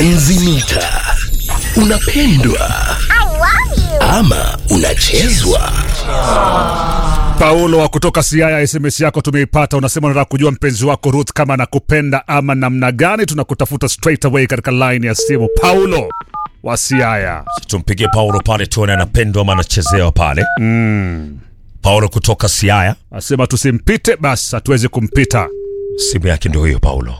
Enzi mita unapendwa ama unachezwa? Paulo wa kutoka Siaya, SMS yako tumeipata. Unasema unataka kujua mpenzi wako Ruth kama anakupenda ama namna gani. Tunakutafuta straight away katika line ya simu. Paulo wa Siaya. Tumpigie Paulo pale tuone anapendwa ama anachezewa pale. Mm. Paulo kutoka Siaya, Asema tusimpite, basi hatuwezi kumpita. simu yake ndio hiyo Paulo.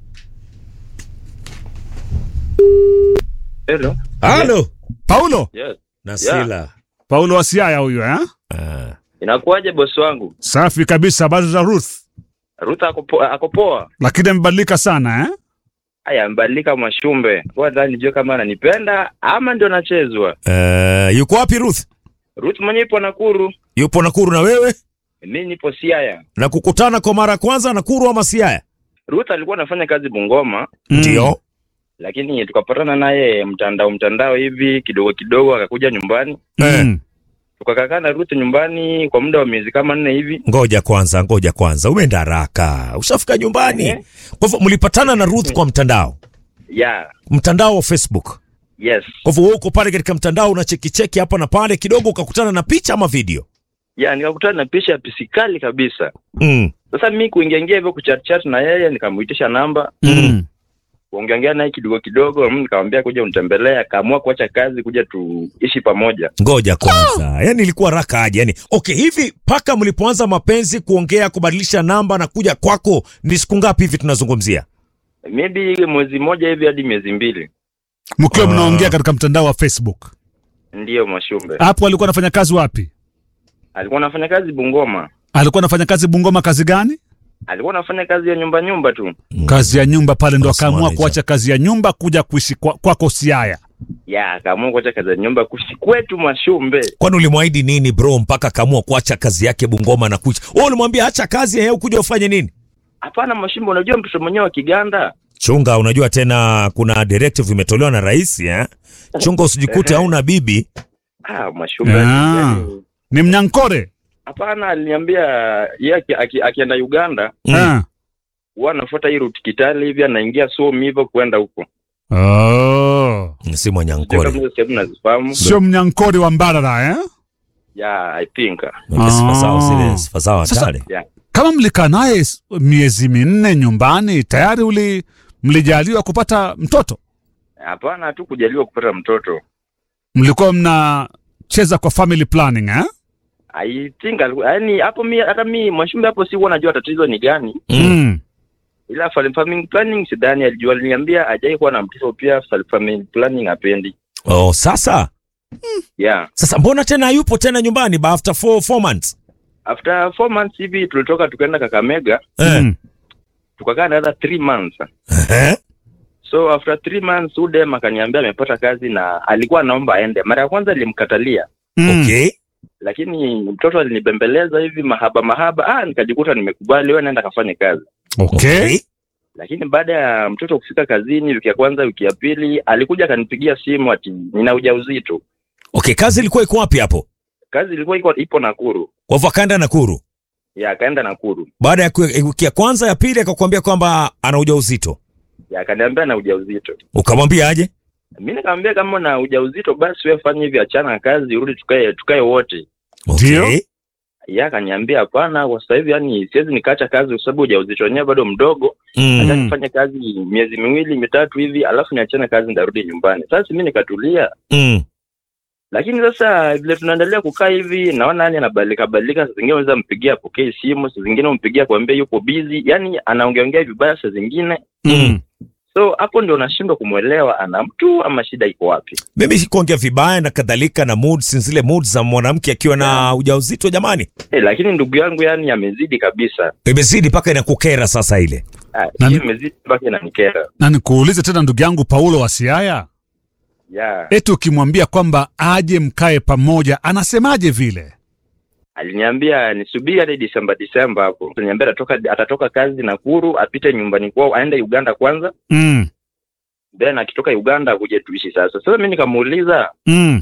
Hello. Halo Paulo, Yes. Nasila. Paulo wa Siaya huyu eh? Ah, Inakuwaje bosi wangu? Safi kabisa. Habari za Ruth, Ruth ako po- ako poa. lakini amebadilika sana eh? Aya, mbadilika Mwashumbe. Kwa dhani nijue kama ananipenda ama ndio nachezwa. eh, yuko wapi Ruth? Ruth mwenyewe ipo Nakuru. Yupo Nakuru na wewe? Mimi nipo Siaya. Na kukutana kwa mara ya kwanza Nakuru ama Siaya? Ruth alikuwa anafanya kazi Bungoma, Ndio. lakini tukapatana naye mtandao mtandao hivi kidogo kidogo, akakuja nyumbani. Mm. Tukakaa na Ruth nyumbani kwa muda wa miezi kama nne hivi. Ngoja kwanza, ngoja kwanza, umeenda haraka, ushafika nyumbani. Eh. Kwa hivyo mlipatana na Ruth kwa mtandao, Yeah. mtandao wa Facebook. Yes. Kwa hivyo wewe uko pale katika mtandao unachekicheki hapa na pale, kidogo ukakutana na picha ama video. Yeah, nikakutana na picha ya pisikali kabisa. Mm. Sasa mimi kuingia ingia hivyo kuchat chat na yeye, nikamuitisha namba Mm. kuongeongea naye kidogo kidogo, mm, nikamwambia kuja unitembelee, akaamua kuacha kazi kuja tuishi pamoja. Ngoja kwanza, yani ilikuwa raka aje? Yani okay, hivi mpaka mlipoanza mapenzi, kuongea, kubadilisha namba na kuja kwako, ni siku ngapi hivi tunazungumzia? Maybe mwezi mmoja hivi hadi miezi mbili, Mkiwa Ah. mnaongea katika mtandao wa Facebook. ndiyo Mwashumbe. Hapo alikuwa anafanya kazi wapi? Alikuwa anafanya kazi Bungoma, Alikuwa anafanya kazi Bungoma. Kazi gani? alikuwa anafanya kazi ya nyumba nyumba tu. Kazi ya nyumba pale, ndo Basi akaamua manager. kuacha kazi ya nyumba kuja kuishi kwa- kwako Siaya. Ya, akaamua kuacha kazi ya nyumba kuishi kwetu Mwashumbe. Kwani ulimwahidi nini bro mpaka akaamua kuacha kazi yake Bungoma na kuja? Wewe ulimwambia acha kazi yeye kuja ufanye nini? Hapana Mwashumbe, unajua mtoto mwenyewe wa Kiganda. Chunga, unajua tena kuna directive imetolewa na rais eh? Chunga usijikute hauna bibi. Ah, Mwashumbe. Ah. yani, Ni Mnyankore. Hapana, aliniambia yeye aki- aki- akienda Uganda Mm. Ah. huwa anafuata hii route Kitale hivi, anaingia Somi hivyo kwenda huko. Oh. Si Sio Mwanyankore. kama hizo sehemu nazifahamu. Sio Mnyankore wa Mbarara eh? Yeah, I think. Mwambie sifa zao Ah. zile, sifa zao Sasa- hatari. Yeah. Kama mlikaa naye s- miezi minne nyumbani tayari uli mlijaliwa kupata mtoto? Hapana, hatu kujaliwa kupata mtoto. Mlikuwa mnacheza kwa family planning eh? I think aliku- yaani hapo mi hata mi Mwashumbe hapo sikuwa najua tatizo ni gani, Mm. ila family farming planning sidhani alijua. Aliniambia ajai kuwa na mtoto pia, family farming planning hapendi. Oh, sasa Yeah, sasa mbona tena hayupo tena nyumbani ba after four, four months? after four months hivi tulitoka tukaenda Kakamega, Eh. Mm. tukakaa another three months. Eh? So after three months udem akaniambia amepata kazi na alikuwa anaomba aende. Mara ya kwanza nilimkatalia, Mm. Okay. lakini mtoto alinibembeleza hivi mahaba mahaba, ah, nikajikuta nimekubali, wewe naenda kafanye kazi. Okay. lakini baada ya mtoto kufika kazini wiki ya kwanza wiki ya pili alikuja akanipigia simu ati nina ujauzito Okay, kazi ilikuwa iko wapi hapo? kazi ilikuwa iko ipo nakuru Kwa hivyo akaenda Nakuru. ya akaenda nakuru Baada ya ku- wiki ya kwanza ya pili akakwambia kwamba ana ujauzito. ya akaniambia na ujauzito Ukamwambia aje? mi nikamwambia kama na ujauzito basi wewe fanya hivi achana na kazi urudi tukae tukae wote Ndio. Okay. ya akaniambia hapana kwa sasa hivi yani siwezi nikaacha kazi kwa sababu ujauzito wenyewe bado mdogo acha Mm. nifanye kazi miezi miwili mitatu hivi alafu niachane kazi ndarudi nyumbani sasa mi nikatulia Mm. lakini sasa vile tunaendelea kukaa hivi naona yani anabadilika badilika saa zingine unaweza mpigia apokee simu saa zingine umpigia kuambia yuko busy yani anaongeongea vibaya saa zingine Mm. so hapo ndio nashindwa kumwelewa ana mtu ama shida iko wapi Mimi sikuongea vibaya na kadhalika na moods zile moods za mwanamke akiwa na ujauzito jamani. eh, lakini ndugu yangu yani amezidi kabisa Imezidi mpaka inakukera sasa ile. Ah, Nani- hii imezidi mpaka inanikera Na nikuulize tena ndugu yangu Paulo wa Siaya, yeah. eti ukimwambia kwamba aje mkae pamoja anasemaje vile? aliniambia nisubiri hadi Disemba Disemba hapo aliniambia atatoka atatoka kazi Nakuru apite nyumbani kwao aende Uganda kwanza Mm. then akitoka Uganda akuje tuishi sasa sasa mi nikamuuliza Mm.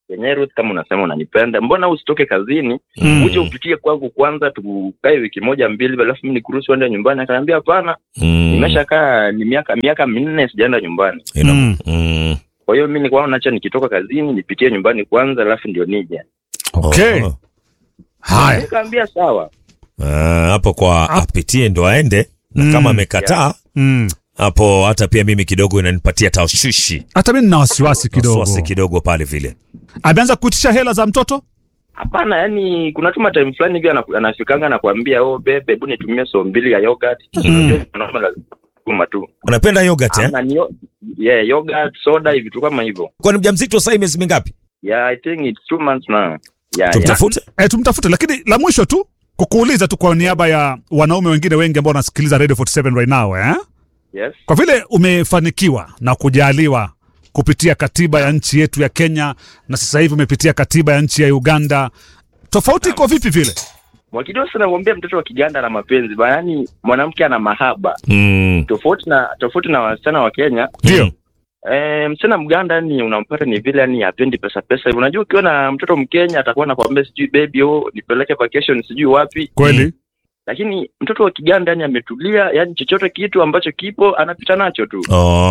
yenyewe Ruth, kama unasema unanipenda, mbona usitoke kazini Mm. uje upitie kwangu kwanza, tukae wiki moja mbili, alafu mimi nikuruhusu uende nyumbani? Akaniambia hapana, Mm. nimeshakaa ni miaka miaka minne sijaenda nyumbani. Ina- Mm. Mm. Kwa hiyo mimi nilikuwa nacha nikitoka kazini nipitie nyumbani kwanza, alafu ndio nije. Okay. Oh. Haya. Nikaambia sawa. Ah, hapo kwa apitie ndo aende na Mm. kama amekataa Mm. hapo hata pia mimi kidogo inanipatia tashwishi Hata mimi nina wasiwasi kidogo. wasiwasi kidogo pale vile Ameanza kuitisha hela za mtoto? Hapana, yani kuna tuma time fulani hivi ana- anafikanga na kuambia oh, bebe, hebu nitumie so mbili ya yogurt. Unajua, mwanaume lazima kutuma tu. unapenda yogurt eh? Ana ni yo- yeah, yogurt, soda hivi tu kama hivyo. kwani mjamzito sasa miezi mingapi Yeah, I think it's two months now. Yeah, yeah. tumtafute Eh, tumtafute lakini la mwisho tu kukuuliza tu kwa niaba ya wanaume wengine wengi ambao wanasikiliza Radio 47 right now eh? Yes. Kwa vile umefanikiwa na kujaliwa kupitia katiba ya nchi yetu ya Kenya na sasa hivi umepitia katiba ya nchi ya Uganda, tofauti iko vipi vile? Mwakidogo sana kuambia mtoto wa Kiganda na mapenzi ba, yani mwanamke ana mahaba mm. tofauti na tofauti na wasichana wa Kenya. Ndio. Eh, msichana Mganda yani unampata ni vile yani hapendi pesa pesa hivi. Unajua ukiwa na mtoto Mkenya atakuwa anakuambia sijui baby oh nipeleke vacation sijui wapi. Kweli? Lakini mtoto wa Kiganda yani ametulia, yani chochote kitu ambacho kipo anapita nacho tu.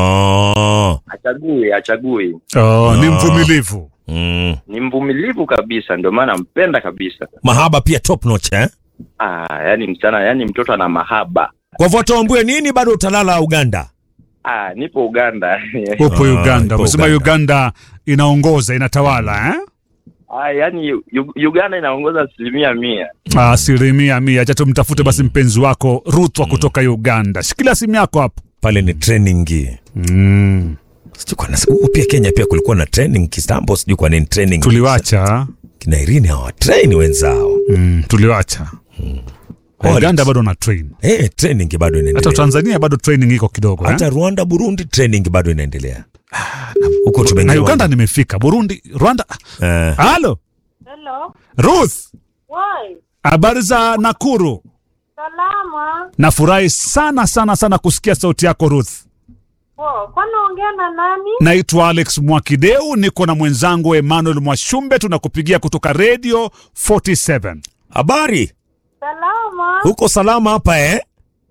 oh. Achague, achague. Oh, ni Ah. mvumilivu. mm. Ni mvumilivu kabisa ndio maana nampenda kabisa. mahaba pia top notch eh? Ah, yani msichana yani mtoto ana mahaba. kwa hivyo tuambue nini bado utalala uganda Ah, nipo Uganda. Upo Ah, Uganda. ipo Umesema Uganda. Uganda inongoza, inatawala eh? Ah, yani Yu- Uganda inaongoza asilimia mia. Asilimia mia. Acha tumtafute basi mpenzi wako Ruth wa kutoka Uganda. Shikilia simu yako hapo. pale ni training Mm. sijui kwa nasi- huku pia kenya pia kulikuwa na training kitambo sijui kwa nini training Tuliwacha. kina irini hawatraini wenzao Mm, tuliwacha. Quality. Uganda bado na train. eh training bado Hata inaendelea Tanzania bado training iko kidogo eh? hata rwanda burundi training bado inaendelea huko na tumeingia Uganda nimefika, Burundi, Rwanda. Eh, Halo Hello. Ruth, Why? habari za Nakuru? Salama. Nafurahi sana sana sana kusikia sauti yako Ruth. Oh, kwani ongea na nani? Naitwa Alex Mwakideu, niko na mwenzangu Emmanuel Mwashumbe, tunakupigia kutoka Radio 47. habari Salama. huko salama hapa eh Eh.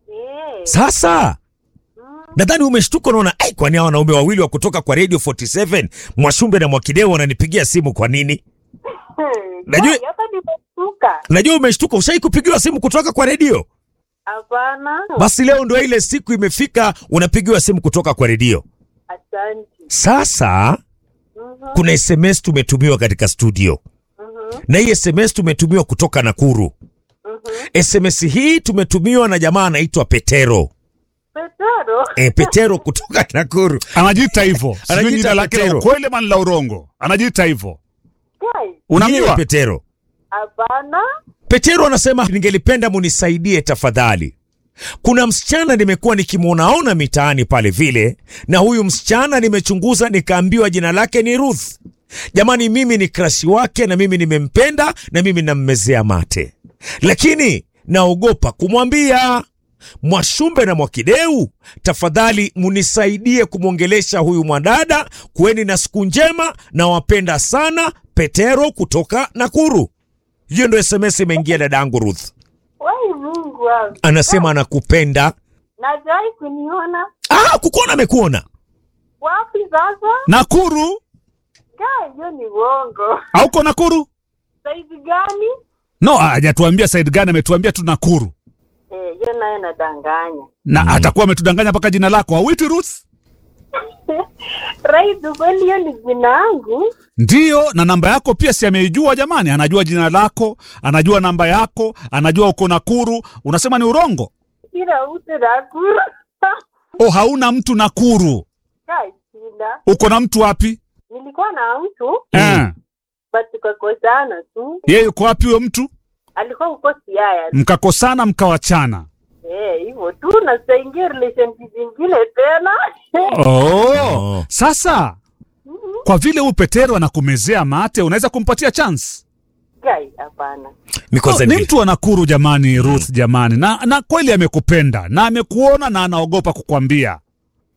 sasa nadhani umeshtuka unaona ai kwani hawa wanaume wawili wa kutoka kwa radio 47 mwashumbe na mwakideo wananipigia simu kwa nini Najua- Why? Hata nimeshtuka. najua umeshtuka ushai kupigiwa simu kutoka kwa redio Hapana. basi leo ndo ile siku imefika unapigiwa simu kutoka kwa redio Asante. sasa Mhm. kuna sms tumetumiwa katika studio Mhm. na hii sms tumetumiwa kutoka nakuru Mhm. sms hii tumetumiwa na jamaa anaitwa petero Petero. e, petero kutoka nakuru Anajiita hivyo, sijui Anajiita jina lake la Petero. ukweli ama ni la urongo. Anajiita hivyo, Guys. Ndiye unamjua? petero Hapana. petero anasema ningelipenda munisaidie tafadhali kuna msichana nimekuwa nikimwonaona mitaani pale vile na huyu msichana nimechunguza nikaambiwa jina lake ni ruth jamani mimi ni krashi wake na mimi nimempenda na mimi nammezea mate lakini naogopa kumwambia mwashumbe na mwakideu tafadhali munisaidie kumwongelesha huyu mwadada kuweni na siku njema na wapenda sana petero kutoka nakuru hiyo ndo sms imeingia dadangu ruth Wai Mungu wangu. anasema anakupenda Najai kuniona. ah, kukuona amekuona Wapi sasa? Nakuru? Guys, hiyo ni uongo. Hauko Nakuru? Saizi gani? No, hajatuambia side gani, ametuambia tu Nakuru. Eh, hiyo nayo nadanganya. Na atakuwa ametudanganya mpaka jina lako. Hauitwi Ruth? Right, kweli hiyo ni jina yangu. Ndiyo, na namba yako pia si ameijua jamani, anajua jina lako, anajua namba yako, anajua uko Nakuru. Unasema ni urongo? Kila mtu nakura. Oh, hauna mtu Nakuru. Guys, sina. Uko na mtu wapi? Nilikuwa na mtu Eh. but tukakosana tu. Yeye yuko wapi huyo mtu? Alikuwa uko Siaya. Mkakosana mkawachana. Eh, hivyo tu na saingia relationship zingine tena. Oh. Oh. Sasa kwa vile huyu Petero anakumezea mate, unaweza kumpatia chance? Guys, hapana. Because Oh, ni ni- mtu wa Nakuru jamani, Ruth jamani, na, na kweli amekupenda na amekuona na anaogopa kukwambia.